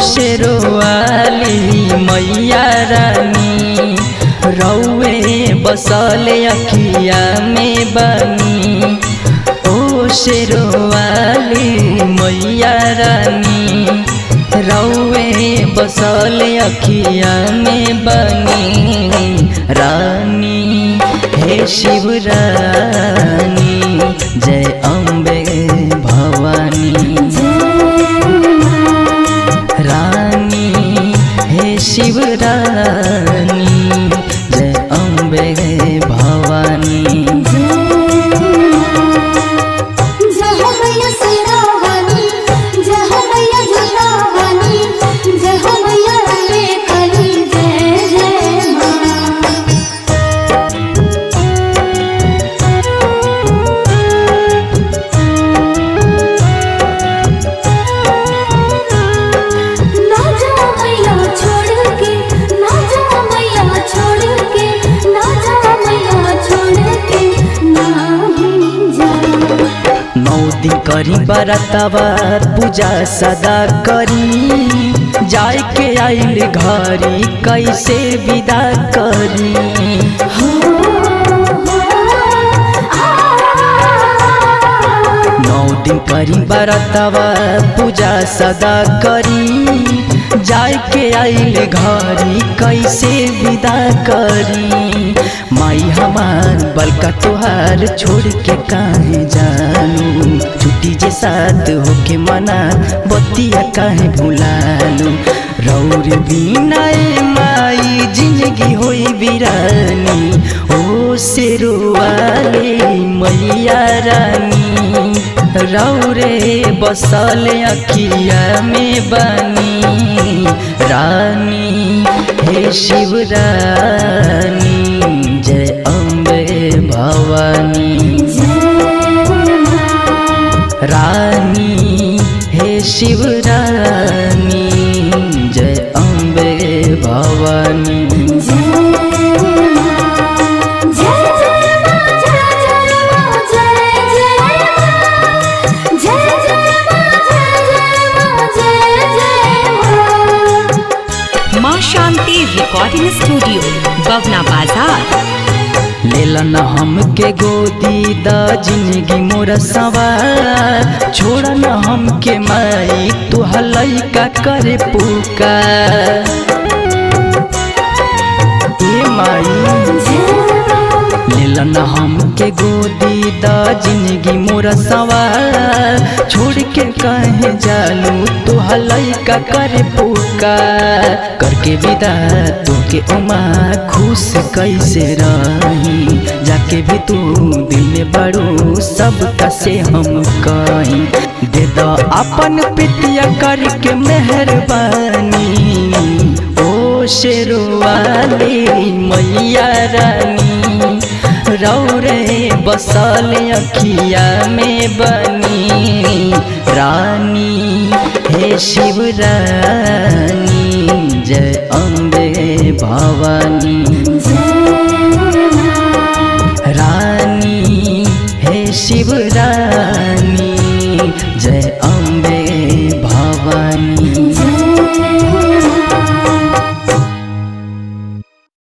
शेरोवाली मैया रानी रौवे बसल अखिया में बनी ओ शेरोवाली मैया रानी रौवे बसल अखिया में बनी रानी हे शिव रानी जय अम्बे भवानी रानी हे शिव रानी जय अम्बे भवानी जय हो मैया शेरावाली जय हो मैया झूलावाली जय हो मैया अम्बे काली जय जय माँ ना जा मैया छोड़ के ना जा मैया छोड़ के ना जा मैया छोड़ के ना ही जा नौ दिन करी बरतवा पूजा सदा करी जाय के आइल घरी कैसे विदा करी नौ दिन करी बरतवा पूजा सदा करी जाय के आइल घरी कैसे विदा करी माई हमार बलका तोहार छोड़ के काहे जानू छुट्टी जे साथ होके मना बतिया काहे भुलालू रौर बिना ए माई जिंदगी होई बिरानी ओ शेरुवाले मैया रानी रौरे बसल अखिया में बनी रानी हे शिव रानी जय अम्बे भवानी रानी हे शिव रानी जय अम्बे भवानी माँ शांति रिकॉर्डिंग स्टूडियो बगना बाजार लेलन हमके गोदी द जिंदगी मोर सवार छोड़न हमके माई तू हलैका करे पुकार ए माई लेलन हमके गोदी द जिंदगी मोर सवार छोड़ के कहे जालू तू हलैका करे पुकार करके विदा तोके उमा खुश कैसे रही जाके भी तू दिल में बड़ू सब कसे हम कहीं दे द अपन पितिया करके मेहरबानी ओ शेरुवाली मैया रानी रौरे बसल अखिया में बनी रानी हे शिव रानी जय अम्बे भवानी रानी हे शिव रानी जय